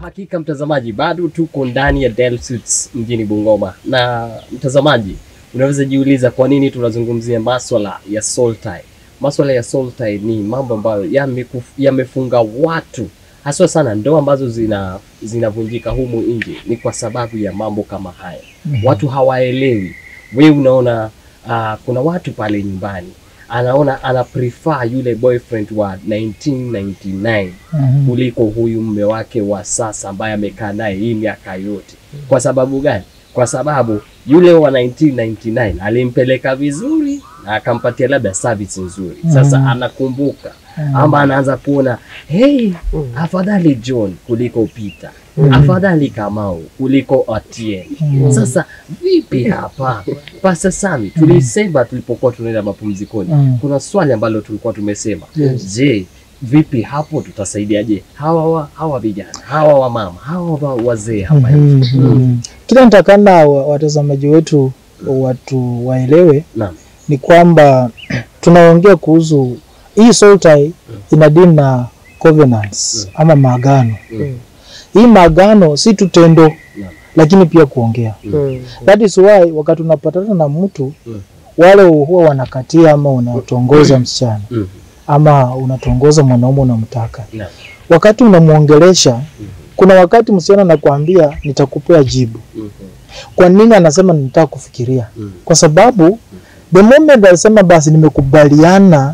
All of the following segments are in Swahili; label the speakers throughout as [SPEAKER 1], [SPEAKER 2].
[SPEAKER 1] Hakika mtazamaji, bado tuko ndani ya Del Suits mjini Bungoma, na mtazamaji, unaweza jiuliza kwa nini tunazungumzia maswala ya soul tie. Maswala ya soul tie ni mambo ambayo yamekuf- yamefunga watu haswa sana ndoa ambazo zina zinavunjika humu nje, ni kwa sababu ya mambo kama haya. Watu hawaelewi. Wewe unaona uh, kuna watu pale nyumbani anaona ana prefer yule boyfriend wa 1999
[SPEAKER 2] Mhm.
[SPEAKER 1] kuliko huyu mume wake wa sasa ambaye amekaa naye hii miaka yote. Kwa sababu gani? Kwa sababu yule wa 1999 alimpeleka vizuri na akampatia labda service nzuri. Sasa
[SPEAKER 2] Mhm.
[SPEAKER 1] anakumbuka
[SPEAKER 2] Mhm.
[SPEAKER 1] ama anaanza kuona hey, afadhali John kuliko Peter,
[SPEAKER 2] Mhm.
[SPEAKER 1] afadhali Kamau kuliko Atieno.
[SPEAKER 2] Mhm.
[SPEAKER 1] Sasa vipi hapa Pastor Sami, tulisema tulipokuwa tunaenda mapumzikoni,
[SPEAKER 2] Mhm.
[SPEAKER 1] kuna swali ambalo tulikuwa tumesema
[SPEAKER 2] Yes.
[SPEAKER 1] Je, vipi hapo tutasaidiaje hawa wa, hawa vijana hawa wamama hawa wa, wazee hapa
[SPEAKER 2] Mhm.
[SPEAKER 1] nje?
[SPEAKER 2] Mhm. Kile nitakana wa- watazamaji wetu watu waelewe
[SPEAKER 1] Naam.
[SPEAKER 2] ni kwamba tunaongea kuhusu hii soul tie ina deal na covenants ama maagano.
[SPEAKER 1] Mm.
[SPEAKER 2] Hii maagano si tu tendo
[SPEAKER 1] Naam.
[SPEAKER 2] lakini pia kuongea.
[SPEAKER 3] Mm.
[SPEAKER 2] That is why wakati unapatana na mtu
[SPEAKER 1] Mm.
[SPEAKER 2] wale huwa wanakatia ama unatongoza msichana
[SPEAKER 1] Mhm.
[SPEAKER 2] ama unatongoza mwanaume unamtaka,
[SPEAKER 1] Naam.
[SPEAKER 2] wakati unamwongelesha, kuna wakati msichana anakuambia nitakupea jibu.
[SPEAKER 1] Mhm.
[SPEAKER 2] Kwa nini anasema nitaka kufikiria?
[SPEAKER 1] Mhm.
[SPEAKER 2] Kwa sababu the moment alisema basi nimekubaliana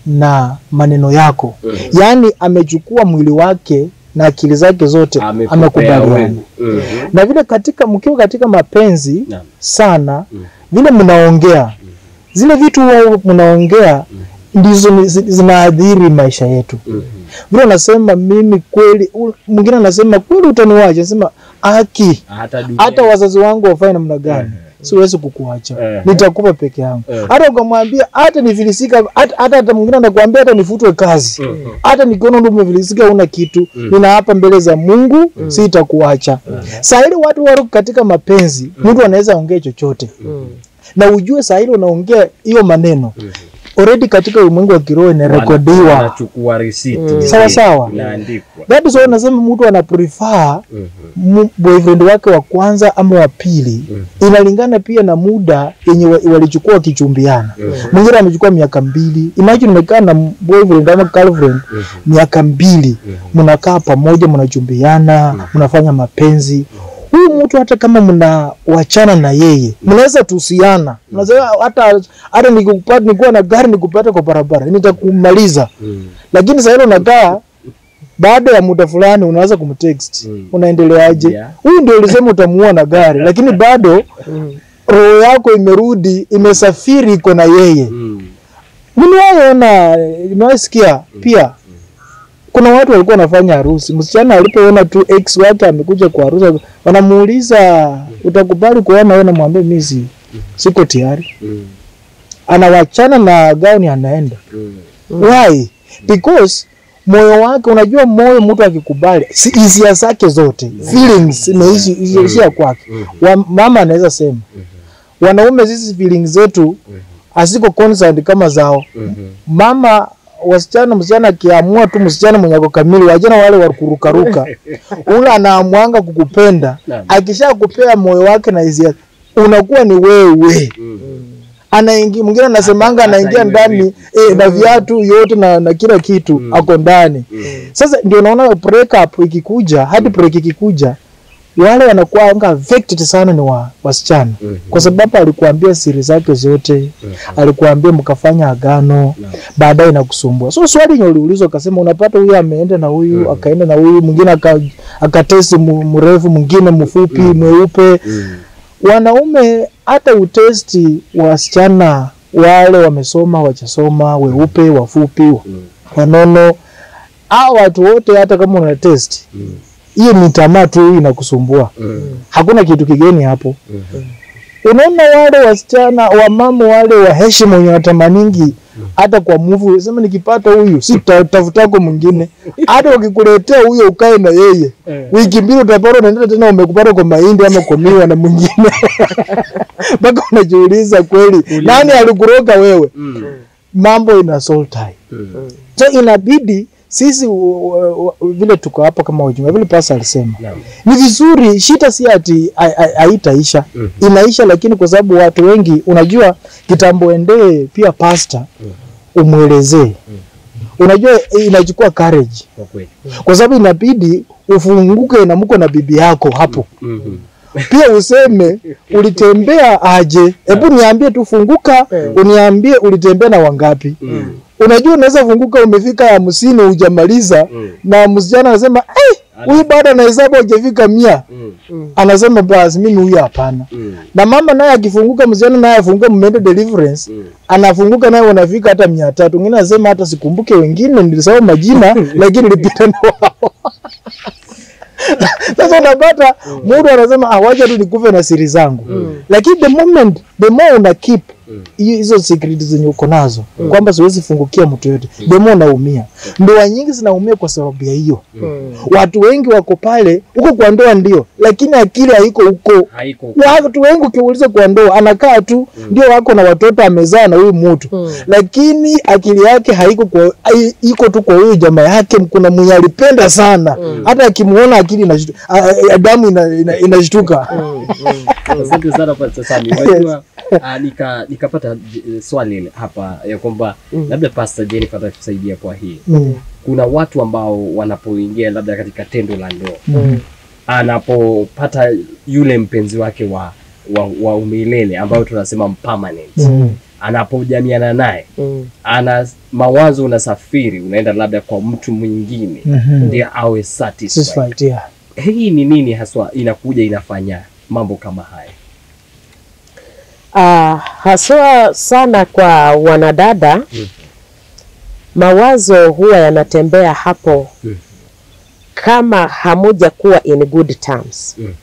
[SPEAKER 2] na maneno yako,
[SPEAKER 1] Mhm.
[SPEAKER 2] yaani amechukua mwili wake na akili zake zote
[SPEAKER 1] Amekupea
[SPEAKER 2] amekubaliana.
[SPEAKER 1] wewe. Mhm.
[SPEAKER 2] Na vile katika mkiwa katika mapenzi
[SPEAKER 1] Naam.
[SPEAKER 2] sana
[SPEAKER 1] Mhm.
[SPEAKER 2] vile mnaongea zile vitu huwa mnaongea ndizo ni- zi- zinaathiri maisha yetu.
[SPEAKER 1] Mhm.
[SPEAKER 2] Vile unasema mimi kweli, u- mwingine anasema kweli utaniwacha, nasema aki
[SPEAKER 1] hata dunia
[SPEAKER 2] hata wazazi wangu wafanye namna gani, siwezi kukuacha,
[SPEAKER 1] Eh.
[SPEAKER 2] nitakupa peke yangu.
[SPEAKER 1] Eh.
[SPEAKER 2] Hata ukamwambia hata nifilisika, hata hata hata mwingine anakuambia hata nifutwe kazi,
[SPEAKER 1] Mhm.
[SPEAKER 2] hata nikiona ndio umefilisika una kitu, ninaapa mbele za Mungu sitakuacha. Saa ile watu wako katika mapenzi, mtu anaweza ongea chochote
[SPEAKER 3] Mm.
[SPEAKER 2] na ujue saa ile unaongea hiyo maneno
[SPEAKER 1] Mhm.
[SPEAKER 2] already katika ulimwengu wa kiroho
[SPEAKER 1] Wana-
[SPEAKER 2] inarekodiwa.
[SPEAKER 1] wanachukua risiti
[SPEAKER 2] Sawa sawa.
[SPEAKER 1] inaandikwa
[SPEAKER 2] That is why nasema mtu ana prefer
[SPEAKER 1] Mhm.
[SPEAKER 2] mu- boyfriend wake wa kwanza ama wa pili, inalingana pia na muda yenye wa- walichukua wakichumbiana. Mwingine amechukua miaka mbili. Imagine umekaa na boyfriend ama girlfriend miaka mbili, mnakaa pamoja, mnachumbiana, mnafanya mapenzi. Huyu mtu hata kama mnawachana na yeye, mnaweza tusiana, mnasema hata hata nikupata nikuwa na gari nikupata kwa barabara nitakumaliza,
[SPEAKER 1] Mhm.
[SPEAKER 2] lakini sasa ile unakaa baada ya muda fulani unaanza kumtext
[SPEAKER 1] Mm.
[SPEAKER 2] unaendeleaje?
[SPEAKER 1] Yeah.
[SPEAKER 2] Huyu ndio ulisema utamuua na gari, lakini bado
[SPEAKER 3] Mm.
[SPEAKER 2] roho yako imerudi, imesafiri, iko na yeye.
[SPEAKER 1] Mhm.
[SPEAKER 2] Nimewahi nimewahi sikia pia kuna watu walikuwa wanafanya harusi, msichana alipoona tu ex wake amekuja kwa harusi, wanamuuliza utakubali kuona wewe? Namwambia mimi si siko tayari.
[SPEAKER 1] Mhm.
[SPEAKER 2] Anawachana na gauni, anaenda
[SPEAKER 1] Mhm.
[SPEAKER 2] Why? Because moyo wake, unajua moyo, mtu akikubali si- hisia zake zote feelings imeishi imeishia kwake. Wa- Mama anaweza sema wanaume sisi feelings zetu haziko concerned kama zao.
[SPEAKER 1] Mhm.
[SPEAKER 2] Mama wasichana, msichana akiamua tu, msichana mwenye ako kamili, wajana wale wa kurukaruka, ule anaamuanga kukupenda,
[SPEAKER 1] Naam.
[SPEAKER 2] akisha kupea moyo wake na hisia, unakuwa ni wewe
[SPEAKER 1] Mhm.
[SPEAKER 2] anaingia mwingine anasemanga
[SPEAKER 1] Hata
[SPEAKER 2] anaingia
[SPEAKER 1] iwe
[SPEAKER 2] ndani
[SPEAKER 1] vipi.
[SPEAKER 2] eh, na viatu yote na, na kila kitu ako ndani. Sasa ndio naona break up ikikuja, hadi break ikikuja, wale wanakuwa anga affected sana ni wa wasichana,
[SPEAKER 1] Mhm.
[SPEAKER 2] kwa sababu alikuambia siri zake zote, alikuambia mkafanya agano, baadaye inakusumbua. So swali yenye uliulizwa ukasema, unapata huyu ameenda na huyu akaenda na huyu mwingine aka- akatesti mu- mrefu, mwingine mfupi, mweupe
[SPEAKER 1] Mhm.
[SPEAKER 2] wanaume hata utesti wasichana wale wamesoma wachasoma, weupe, wafupi, wa- wanono, hao watu wote, hata kama una test
[SPEAKER 1] Mhm.
[SPEAKER 2] hiyo ni tamaa tu inakusumbua,
[SPEAKER 1] Mhm.
[SPEAKER 2] hakuna kitu kigeni hapo.
[SPEAKER 1] Mhm.
[SPEAKER 2] Unaona wale wasichana wamama wale wa heshima wenye watamaningi hata kwa muvu sema, nikipata huyu si tafutako mwingine, hata wakikuletea huyo ukae na yeye wiki mbili, utapata unaenda tena umekupata kwa mahindi ama kwa miwa na mwingine mpaka unajiuliza kweli, nani alikuroga wewe?
[SPEAKER 1] Mhm.
[SPEAKER 2] Mambo ina soul tie.
[SPEAKER 1] Mhm.
[SPEAKER 2] So inabidi sisi u- u- u- vile tuko hapa kama wajumbe vile pasa alisema
[SPEAKER 1] Naam.
[SPEAKER 2] ni vizuri shida si ati hai- hai- haitaisha
[SPEAKER 1] Mhm.
[SPEAKER 2] inaisha lakini kwa sababu watu wengi unajua kitambo endee pia pasta umwelezee unajua eh, inachukua courage
[SPEAKER 1] Kwa kweli.
[SPEAKER 2] kwa sababu inabidi ufunguke na mko na bibi yako hapo
[SPEAKER 1] Mhm.
[SPEAKER 2] pia useme ulitembea aje hebu niambie tu funguka uniambie ulitembea na wangapi
[SPEAKER 1] Mhm.
[SPEAKER 2] unajua unaweza funguka umefika hamsini hujamaliza
[SPEAKER 1] Mm.
[SPEAKER 2] na msichana anasema "Eh, huyu bado anahesabu hajafika mia
[SPEAKER 1] Mhm.
[SPEAKER 2] anasema basi mimi huyu hapana
[SPEAKER 1] Mhm.
[SPEAKER 2] na mama naye akifunguka msichana naye afunguka mmeenda deliverance
[SPEAKER 1] Mhm.
[SPEAKER 2] anafunguka naye wanafika hata mia tatu wengine anasema hata sikumbuke wengine nilisahau majina lakini nilipita na wao sasa unapata mtu anasema ah, wacha tu nikufe na siri zangu lakini the moment the more una keep hiyo hizo secret zenye uko nazo kwamba siwezi fungukia mtu yote the more unaumia ndoa nyingi zinaumia kwa sababu ya hiyo watu wengi wako pale huko kwa ndoa ndio lakini akili haiko huko
[SPEAKER 1] Haiko.
[SPEAKER 2] watu wengi ukiuliza kwa ndoa anakaa tu ndio wako na watoto amezaa na huyu mtu lakini akili yake haiko kwa hai- iko tu kwa huyu jamaa yake kuna mwenye alipenda sana hata akimuona akili inashtuka a- a- damu ina- ina- inashtuka
[SPEAKER 1] Asante sana Pastor Sami. Unajua ah, nika nikapata j- swali ile hapa ya kwamba labda Pastor Jennifer atatusaidia kwa hii.
[SPEAKER 2] Mm,
[SPEAKER 1] Kuna watu ambao wanapoingia labda katika tendo la ndoa
[SPEAKER 2] mm,
[SPEAKER 1] anapopata yule mpenzi wake wa wa, wa umilele ambayo tunasema permanent
[SPEAKER 2] mm,
[SPEAKER 1] anapojamiana naye ana mawazo unasafiri unaenda labda kwa mtu mwingine
[SPEAKER 2] mhm.
[SPEAKER 1] ndiye awe satisfied.
[SPEAKER 2] Satisfied, yeah.
[SPEAKER 1] Hii ni nini haswa inakuja inafanya mambo kama haya?
[SPEAKER 3] Ah, haswa sana kwa wanadada
[SPEAKER 1] Mm.
[SPEAKER 3] mawazo huwa yanatembea hapo
[SPEAKER 1] Mm.
[SPEAKER 3] kama hamuja kuwa in good terms,
[SPEAKER 1] Mhm.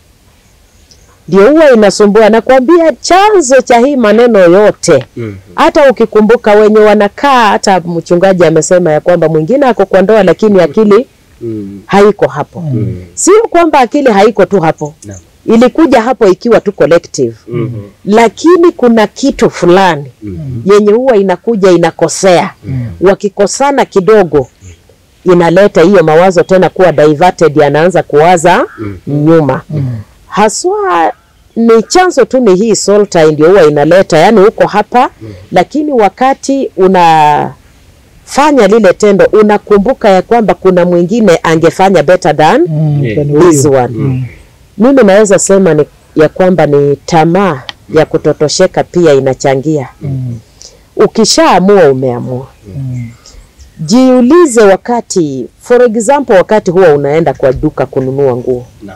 [SPEAKER 3] ndio huwa inasumbua. Nakwambia chanzo cha hii maneno yote,
[SPEAKER 1] Mhm.
[SPEAKER 3] hata ukikumbuka wenye wanakaa, hata mchungaji amesema ya kwamba mwingine ako kwa ndoa lakini akili
[SPEAKER 1] Mhm.
[SPEAKER 3] haiko hapo.
[SPEAKER 1] Mhm.
[SPEAKER 3] Sio kwamba akili haiko tu hapo,
[SPEAKER 1] Naam.
[SPEAKER 3] ilikuja hapo ikiwa tu collective
[SPEAKER 1] Mhm.
[SPEAKER 3] lakini kuna kitu fulani
[SPEAKER 1] Mhm.
[SPEAKER 3] yenye huwa inakuja inakosea. Wakikosana kidogo, inaleta hiyo mawazo tena kuwa diverted, yanaanza kuwaza nyuma. Haswa ni chanzo tu ni hii soul tie ndio huwa inaleta, yani uko hapa lakini wakati unafanya lile tendo unakumbuka ya kwamba kuna mwingine angefanya better than
[SPEAKER 2] Mm,
[SPEAKER 1] Yeah.
[SPEAKER 2] kwani huyu.
[SPEAKER 3] this one.
[SPEAKER 1] Mhm.
[SPEAKER 3] Mimi naweza sema ni ya kwamba ni tamaa ya kutotosheka pia inachangia.
[SPEAKER 2] Mm,
[SPEAKER 3] Ukishaamua umeamua,
[SPEAKER 2] mm,
[SPEAKER 3] jiulize wakati, for example, wakati huwa unaenda kwa duka kununua nguo,
[SPEAKER 1] Naam.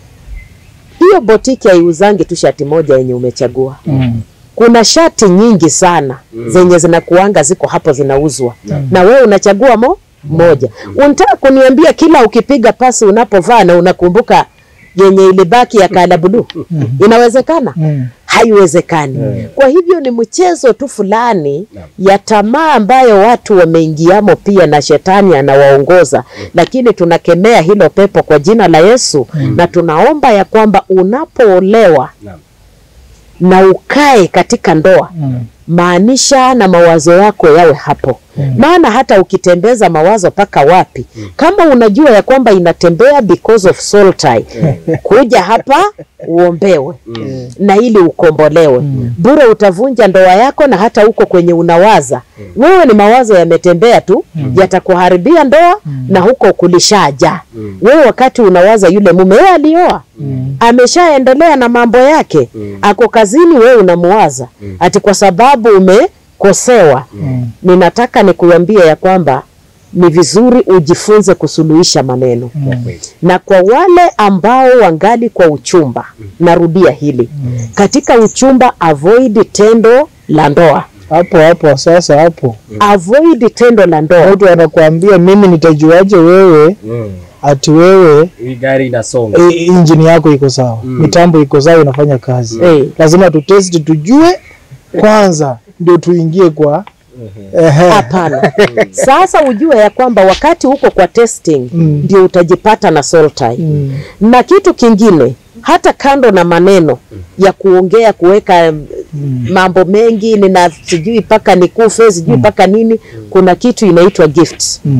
[SPEAKER 3] hiyo botiki haiuzangi tu shati moja yenye umechagua.
[SPEAKER 2] mm,
[SPEAKER 3] Kuna shati nyingi sana zenye zinakuanga ziko hapo zinauzwa, na wewe unachagua mo moja. Unataka kuniambia kila ukipiga pasi unapovaa na unakumbuka yenye ilibaki ya kala buluu? Inawezekana?
[SPEAKER 2] mm.
[SPEAKER 3] haiwezekani. Kwa hivyo ni mchezo tu fulani
[SPEAKER 1] Naam.
[SPEAKER 3] ya tamaa ambayo watu wameingiamo pia na shetani anawaongoza, lakini tunakemea hilo pepo kwa jina la Yesu na tunaomba ya kwamba unapoolewa
[SPEAKER 1] Naam.
[SPEAKER 3] na ukae katika ndoa
[SPEAKER 2] Mm.
[SPEAKER 3] maanisha na mawazo yako yawe hapo maana hata ukitembeza mawazo mpaka wapi kama unajua ya kwamba inatembea because of soul tie kuja hapa uombewe na ili ukombolewe bure utavunja ndoa yako na hata huko kwenye unawaza wewe ni mawazo yametembea tu yatakuharibia ndoa na huko kulishaja wewe wakati unawaza yule mume yeye alioa ameshaendelea na mambo yake ako kazini wewe unamuwaza ati kwa sababu umekosewa ninataka nikuambie ya kwamba ni vizuri ujifunze kusuluhisha maneno
[SPEAKER 1] Kwa kweli.
[SPEAKER 3] na kwa wale ambao wangali kwa uchumba narudia hili katika uchumba avoid tendo la ndoa
[SPEAKER 2] hapo hapo sasa hapo
[SPEAKER 3] avoid tendo la ndoa
[SPEAKER 2] mtu anakuambia mimi nitajuaje wewe
[SPEAKER 1] Mm.
[SPEAKER 2] ati wewe
[SPEAKER 1] Hii gari inasonga.
[SPEAKER 2] e, injini yako iko sawa mitambo iko sawa inafanya kazi
[SPEAKER 3] Eh.
[SPEAKER 2] lazima tutesti tujue kwanza ndio tuingie kwa ehe.
[SPEAKER 3] hapana sasa ujue ya kwamba wakati huko kwa testing
[SPEAKER 2] Mm.
[SPEAKER 3] ndio utajipata na soul tie
[SPEAKER 2] Mm.
[SPEAKER 3] na kitu kingine hata kando na maneno ya kuongea kuweka mm, mambo mengi nina sijui mpaka nikufe sijui mpaka nini kuna kitu inaitwa gift
[SPEAKER 2] Mm.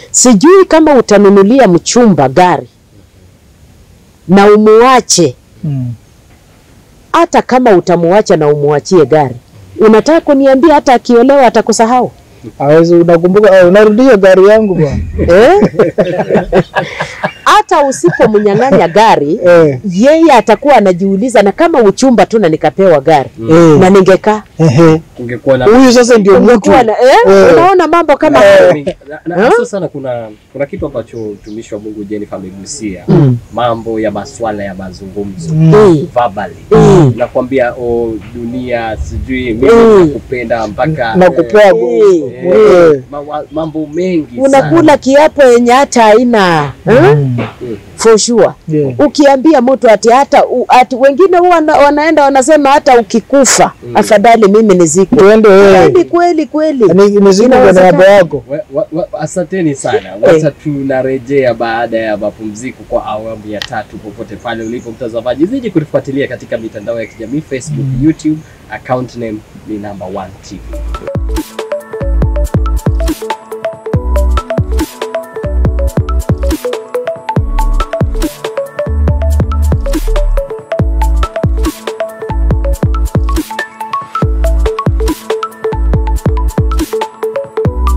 [SPEAKER 3] Sijui kama utanunulia mchumba gari na umuache,
[SPEAKER 2] Mm.
[SPEAKER 3] hata kama utamuacha na umuachie gari, unataka kuniambia hata akiolewa atakusahau
[SPEAKER 2] Hawezi, unakumbuka ah, unarudia gari yangu bwana.
[SPEAKER 3] eh? hata usipomnyang'anya gari
[SPEAKER 2] Eh,
[SPEAKER 3] yeye atakuwa anajiuliza, na kama uchumba tu na nikapewa gari
[SPEAKER 2] eh,
[SPEAKER 3] na ningekaa
[SPEAKER 2] ehe.
[SPEAKER 1] Ungekuwa na
[SPEAKER 2] Huyu sasa ndio mtu.
[SPEAKER 3] ungekuwa na eh?
[SPEAKER 2] Eh.
[SPEAKER 3] Unaona mambo kama hayo
[SPEAKER 1] na, na hasa sana kuna kuna kitu ambacho mtumishi wa Mungu Jennifer amegusia
[SPEAKER 2] Mm.
[SPEAKER 1] mambo ya maswala ya mazungumzo
[SPEAKER 2] Mm.
[SPEAKER 3] Eh.
[SPEAKER 1] verbally
[SPEAKER 3] Mm.
[SPEAKER 1] nakwambia oh, dunia sijui mimi
[SPEAKER 3] Mm.
[SPEAKER 1] nakupenda mpaka
[SPEAKER 2] Na
[SPEAKER 1] eh,
[SPEAKER 2] kupea
[SPEAKER 3] Eh.
[SPEAKER 1] eh, mawa- mambo mengi
[SPEAKER 3] unakula kiapo yenye hata haina eh?
[SPEAKER 2] Mm.
[SPEAKER 3] for sure.
[SPEAKER 2] Yeah.
[SPEAKER 3] Ukiambia mtu ati hata u, ati wengine huwa wana, wanaenda wanasema hata ukikufa
[SPEAKER 1] Mm.
[SPEAKER 3] afadhali mimi nizikwe.
[SPEAKER 2] Tuende wewe.
[SPEAKER 3] Kweli kweli kweli.
[SPEAKER 2] Ni ni siku kwa
[SPEAKER 3] Inawezekana.
[SPEAKER 2] niaba yako.
[SPEAKER 1] Wa- wa- wa- Asanteni sana. Wacha tunarejea baada ya mapumziko kwa awamu ya tatu. Popote pale ulipo mtazamaji, zidi kutufuatilia katika mitandao ya kijamii Facebook, YouTube. Account name ni number one TV.